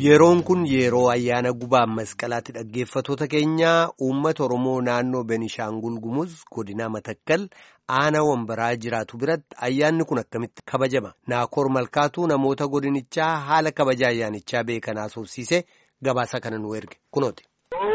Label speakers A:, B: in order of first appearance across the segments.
A: Yeroon kun yeroo ayyaana gubaa masqalaatti dhaggeeffatoota keenyaa uummata Oromoo naannoo Benishaangul Gumuz godina Matakkal aanaa wambaraa jiraatu biratti ayyaanni kun akkamitti kabajama? Naakoor Malkaatuu namoota godinichaa haala kabaja ayyaanichaa beekan haasofsiise gabaasa kana nu erge kunooti.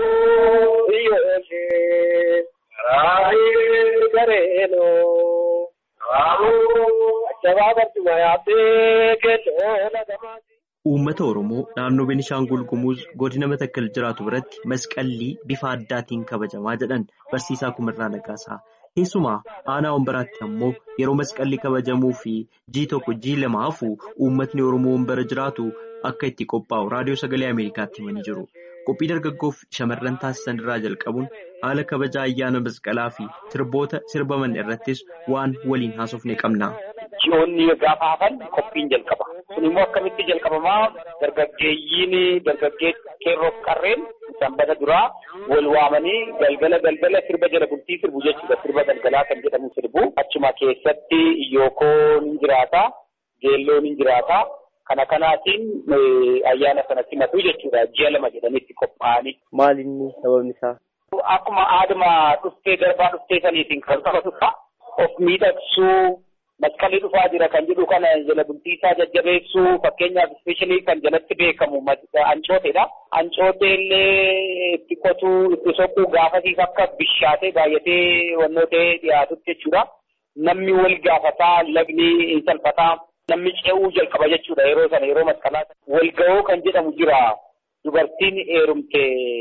B: Uummata Oromoo naannoo Benishaangul Gumuz godina Matakkal jiraatu biratti masqallii bifa addaatiin kabajamaa jedhan barsiisaa Kumirraa Nagaasaa. Keessumaa aanaa wambaraatti ammoo yeroo masqallii kabajamuu fi jii tokko jii lama hafu uummatni Oromoo wambara jiraatu akka itti qophaa'u raadiyoo sagalee Ameerikaatti himanii jiru. Qophii dargaggoof shamarran taasisan irraa jalqabuun haala kabaja ayyaana masqalaa fi sirboota sirbaman irrattis waan waliin haasofne qabna.
C: Ji'oonni gaafa hafan qophiin jalqaba. Kun immoo akkamitti jalqabamaa dargaggeeyyiin dargaggee qeerroof qarreen sanbata duraa wal waamanii galgala galgala sirba jala bultii sirbu jechuudha. Sirba galgalaa kan jedhamu sirbu. Achuma keessatti iyyookoo ni jiraata, geelloo ni jiraata. Kana kanaatiin ayyaana sana simatu jechuudha. Ji'a lama jedhanitti qophaa'anii.
B: Maal inni sababni isaa?
C: Akkuma aaduma dhuftee darbaa dhuftee saniitiin kan qabatudha. Of miidhagsuu. Masqalii dhufaa jira kan jedhu kana jala bultii isaa jajjabeessuu fakkeenyaaf ispeeshaalii kan jalatti beekamu ancooteedha. Ancootee illee itti qotuu itti soquu gaafasiif akka bishaatee baay'atee wannoo ta'ee dhiyaatutti jechuudha. Namni wal gaafataa lagni hin salphataa namni ce'uu jalqaba jechuudha yeroo sana yeroo masqalaa wal ga'oo kan jedhamu jira. Dubartiin heerumte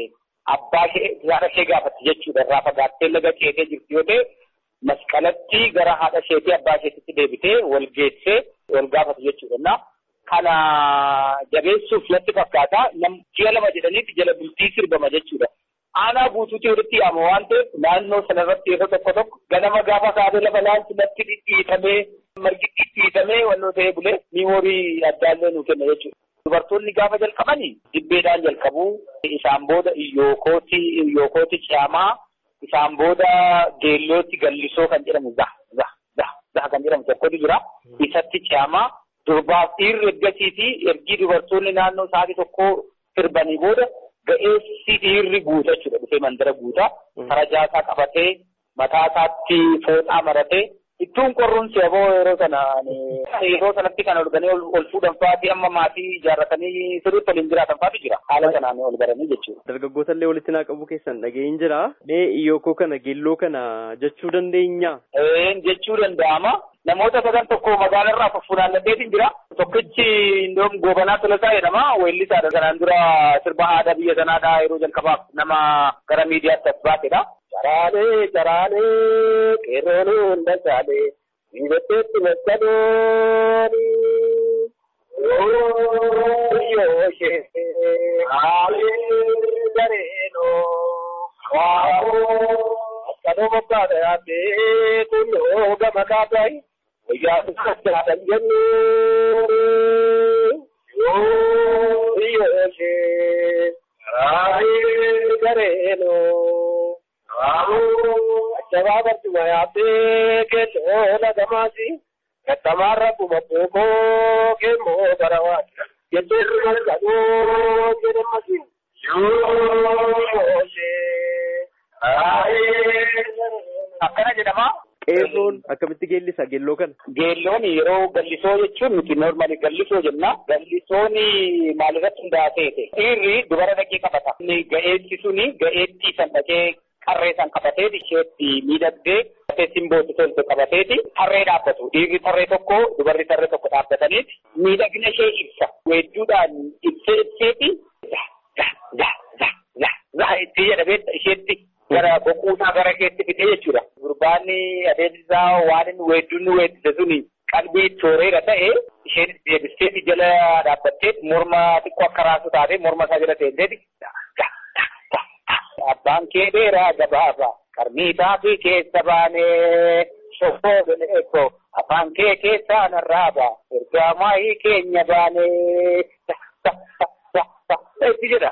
C: abbaa haadha ishee gaafatti jechuudha irraa fagaattee laga ceetee jirti yoo ta'e. Masqalatti gara haadha isheetii abbaa isheetitti deebitee wal geessee wal gaafatu jechuudha. Kana jabeessuuf natti fakkaata. Ji'a lama jedhaniiti jala bultii sirbama jechuudha. Aanaa guutuutti walitti yaama waan ta'eef naannoo sanarratti yeroo tokko tokko ganama gaafa kaatee lafa laalchi natti dhidhiitamee margi dhidhiitamee wannoo ta'ee bulee miimoorii addaallee nu kenna jechuudha. Dubartoonni gaafa jalqabanii dibbeedhaan jalqabuu isaan booda iyyookooti iyyookooti ciyaamaa. Isaan booda geellootti gallisoo kan jedhamu zah zah zah zah kan jedhamu tokkotu jira. Isatti ce'amaa durbaaf dhiirri ergasii fi ergii dubartoonni naannoo sa'aatii tokkoo sirbanii booda ga'eessi dhiirri guuta jechuudha. Dhufee mandara guuta. Farajaa isaa qabatee mataa isaatti fooxaa maratee ittuun qorruun seeboo yeroo sana yeroo sanatti kan arganii ol fuudhan fa'aati amma maatii ijaarratanii sirriitti waliin jiraatan fa'aatu jira. Haala sanaan ol baranii jechuudha.
B: Dargaggoota illee walitti naa qabu keessan dhaga'een jira. Mee iyyokoo kana geelloo kana jechuu dandeenya?
C: Ee jechuu danda'ama. Namoota sadan tokko magaalarraa fuffunaannateetiin jira. Tokkichi indoom goobanaa tolasaa jedhama. Weellisaadha. Kanaan dura sirba aadaa biyya sanaadhaa yeroo jalqabaaf nama gara miidiyaatti as baatedha. Caraalee caraalee qeerroon hunda saalee miidhagdeetti masqalooni. Yoo ishee haalee gareenoo waa'oo masqaloo moggaadha yaaddee kunnoo gama kaataayi guyyaa dhufaadhaan jennee. Yoo ishee haalee gareenoo. Ajjabaa barcuma yaabbee keelloo lagamaasi. Gattamaarra kuma bookoo keemmoo barawaati. Jechuun malkadoo jedhamasi. Akkana jedhama.
B: Qeerroon akkamitti geellisa geelloo kana?
C: Geelloon yeroo gallisoo jechuun nuti noormaali gallisoo jenna. Gallisoon maalirratti hundaa'aa ta'e. Dhiirri dubara dhaqee qabata. Ga'eetti suni ga'eetti san dhaqee qarree san qabateeti isheetti miidhagdee simbooti tolte qabateeti tarree dhaabbatu. Dhiirri tarree tokko dubarri tarree tokko dhaabbataniiti miidhagina ishee ibsa. Weedduudhaan ibsee ibseeti itti jedhamee isheetti gara boquusaa gara keetti fidee jechuudha. Gurbaan adeemsisaa waan inni weedduun nu weeddise suni qalbii tooreera ta'e isheen deebisteeti jala dhaabbatteet morma xiqqoo akka raasu taatee morma isaa jala teenteeti. Abbaan kee dheeraa gabaabaa qarmiitaa fi keessa baanee shoffoo bineekoo afaan kee keessaa narraa ba'a ergaa maayii keenya baanee itti jedha.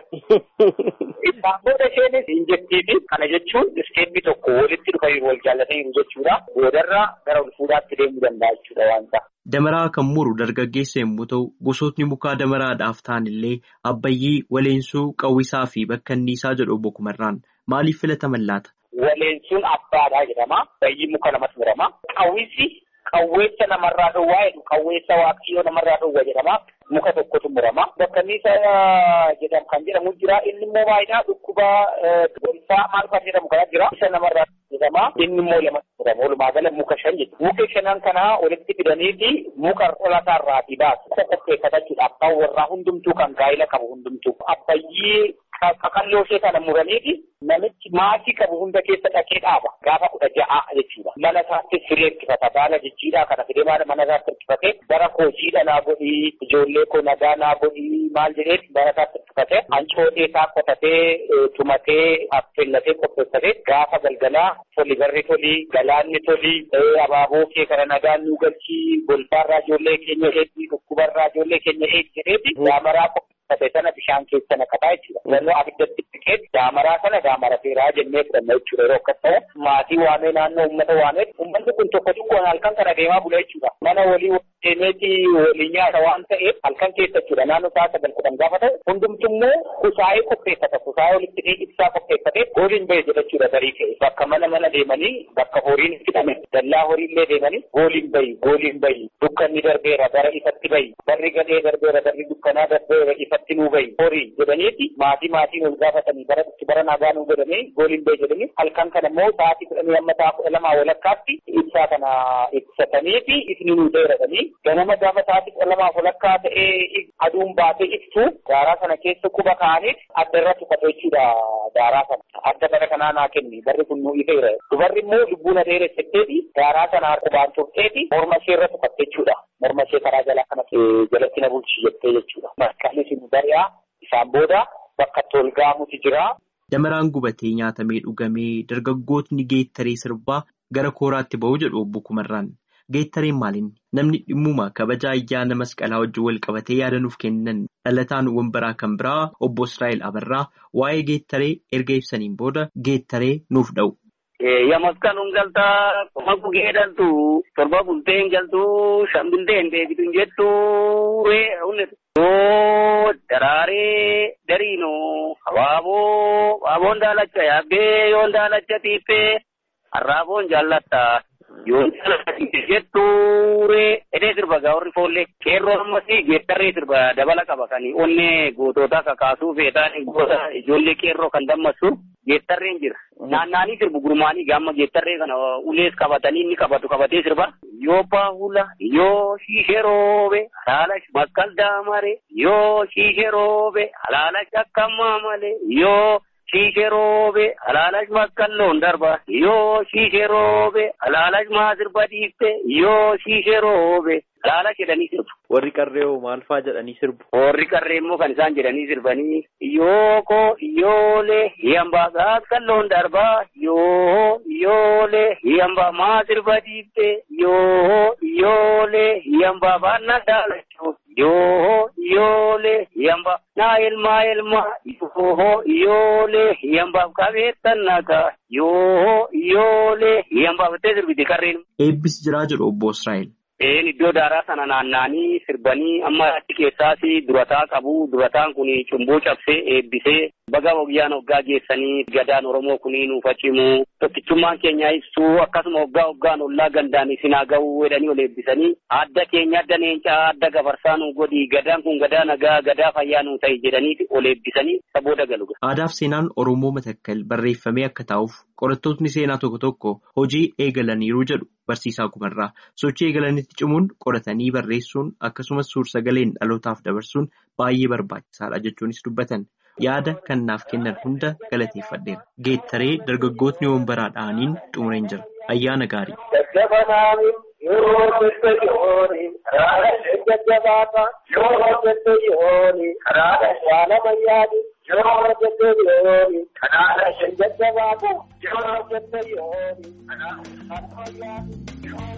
C: Isaan booda isheenis hin jettiifi kana jechuun isteeppi tokko walitti dhufa wal jaallataniiru jechuudha. Boodarra gara ol fuudhaatti deemuu danda'a jechuudha waan ta'a.
B: Damaraa kan muru dargaggeessa yommuu ta'u gosootni mukaa damaraadhaaf ta'an illee abbayyii, waleensuu, qawwisaa fi bakkanniisaa jedhu obbo Kumarraan maaliif filataman laata?
C: Waleensuun abbaadhaa jedhama. Abbayyiin muka lamatti murama. Qawwisi qawweessa namarraa dhowwaa jedhu qawweessa waaqayyoo namarraa dhowwa jedhama. Muka tokkotu murama. Bakkanniisaa jedhamu kan jedhamu jira. Inni immoo baay'inaa dhukkuba gonfaa maal fa'aa jedhamu kana jira. Isa namarraa jedhama. Inni immoo lamatti murama. Walumaa gala muka shan jechuudha. Muka shanan kana walitti fidaniiti muka qolataarraatii baasu. Muka qopheeffatachuudhaaf kan warraa hundumtuu kan gaa'ila qabu hundumtuu. Abbayyii qaqalloo ishee kana muraniiti namichi maatii qabu hunda keessa dhaqee dhaaba gaafa kudha ja'a jechuudha. Mana isaatti firee hirkifata baala jijjiidhaa kana fidee mana isaatti hirkifate bara koo jiidha naa godhii ijoollee koo nagaa naa godhii maal jedheet bara isaatti hirkifate hancootee isaa qotatee tumatee affeellatee qopheeffatee gaafa galgalaa toli barri toli galaanni toli abaaboo kee kana nagaan nu galchii golbaarraa ijoollee keenya eegi dhukkubarraa ijoollee keenya eegi jedheeti daamaraa qopheeffate sana bishaan keessa naqataa jechuudha. Yeroo abiddatti dhiqee daamaraa sana daamara seeraa jennee fudhanna jechuudha. Yeroo akkas ta'u maatii waamee naannoo uummata waamee uummanni kun tokko tokkoon halkan kana deemaa bula jechuudha. Mana walii deemeeti walii nyaata waan ta'eef halkan keessa jechuudha. Naannoo isaa sagal kudhan gaafa ta'u hundumtummoo kusaayee qopheeffata. Kusaayee walitti dhee ibsaa qopheeffatee gooliin bahe jedha jechuudha darii ka'e. Bakka mana mana deemanii bakka horiin itti hidhame dallaa horiillee deemanii gooliin bahi gooliin bahi dukkanni darbeera bara ifatti bahi barri gadhee darbeera barri dukkanaa darbeera ifatti nuu bahi horii jedhaniiti maatii maatiin ol gaafatanii bara itti bara nagaa nuu godhanii gooliin bahi jedhanii halkan kana immoo sa'aatii kudhanii amma ta'a kudha lamaa walakkaatti ibsaa kana ibsataniifi ifni nuu dheeratanii ganama gaafa sa'aatii kudha lamaa walakkaa ta'ee aduun baatee ibsu daaraa sana keessa quba kaa'aniif adda irra tuqate jechuudha daaraa sana adda bara kanaa naa kenni barri kun nuu ifeera dubarri immoo lubbuu na dheeressetteeti daaraa sana qubaan turteeti morma ishee irra tuqatte jechuudha morma ishee karaa jalaa kana jalatti na bulchi jettee jechuudha masqalli sun bari'aa isaan booda bakka tolgaamutu jira.
B: Damaraan gubatee nyaatamee dhugamee dargaggootni geettaree sirbaa gara kooraatti ba'uu jedhu obbo Kumarraan. Geettareen maaliin namni dhimmuma kabaja ayyaana masqalaa wajjin wal qabatee yaada nuuf kennan dhalataan wambaraa kan biraa obbo Israa'el Abarraa waa'ee geettaree erga ibsaniin booda geettaree nuuf dha'u.
D: Ya masqaluun galtaa kuma gugee dhaltu torba bulteen galtuu shan bulteen deebitu jettu ree yoo daraaree dariinoo habaaboo habaaboon daalacha yaabbee yoon daalacha tiiffee harraaboon jaallatta yoon daalacha tiiffee jettu ree edee sirba gaa'orri foollee qeerroo ammas geettarree sirba dabala qaba kan onnee gootota kakaasuu feetaan goota ijoollee qeerroo kan dammassu geettarreen jira. Naannaanii sirbu gurmaanii gaamma geettarree kana ulees qabatanii inni qabatu qabatee sirba. Yoo baahula yoo shiishee roobe halaalash makkal daamare yoo shiishee roobe halaalash akkammaa malee yoo shiishee roobe halaalash makkal loon darba yoo shiishee roobe halaalash maa sirba dhiifte yoo shiishee roobe halaalash jedhanii sirbu.
B: Warri qarree hoo maal fa'aa jedhanii sirbu?
D: Warri qarree immoo kan isaan jedhanii sirbanii yooko yoolee hiyambaa gaakkan loon darbaa yoo yoolee hiyambaa maa sirba dhiifte yoo yoolee hiyambaa baannaa daalachuu yoo yoolee hiyambaa naa ilmaa ilmaa yoo yoolee hiyambaaf qabeettan nagaa yoo yoolee hiyambaaf ittee sirbiti qarreen.
B: Eebbis jiraa jedhu obbo Israa'el.
D: Een iddoo daaraa sana naanna'anii sirbanii amma achi keessaas durataa qabu. Durataan kun cumboo cabsee eebbisee baga wayyaan hoggaa geessanii gadaan Oromoo kunii nuuf cimu. Tokkichummaan keenya ibsuu akkasuma hoggaa hoggaan ollaa gandaan isin haa ga'uu jedhanii ol eebbisanii adda keenya adda leencaa adda gafarsaa nu godhi gadaan kun gadaa nagaa gadaa fayyaa nu ta'i jedhanii ol eebbisanii sabooda galu.
B: Aadaaf seenaan Oromoo matakkal barreeffamee akka taa'uuf qorattootni seenaa tokko tokko hojii eegalaniiru jedhu barsiisaa kumarraa sochii eegalanitti cimuun qoratanii barreessuun akkasumas suur-sagaleen dhalootaaf dabarsuun baay'ee barbaachisaadha jechuunis dubbatan yaada kan naaf kennan hunda galateeffadheera geettaree dargaggootni wambaraa dha'aniin xumureen jira ayyaana gaarii.
C: Yoo hojjette yooni karaadha isheen jajjabaata. Yoo hojjette yooni karaadha shaala mayyaani. Yoo hojjette yooni karaadha isheen jajjabaata. Yoo hojjette yooni karaadha shaala mayyaani.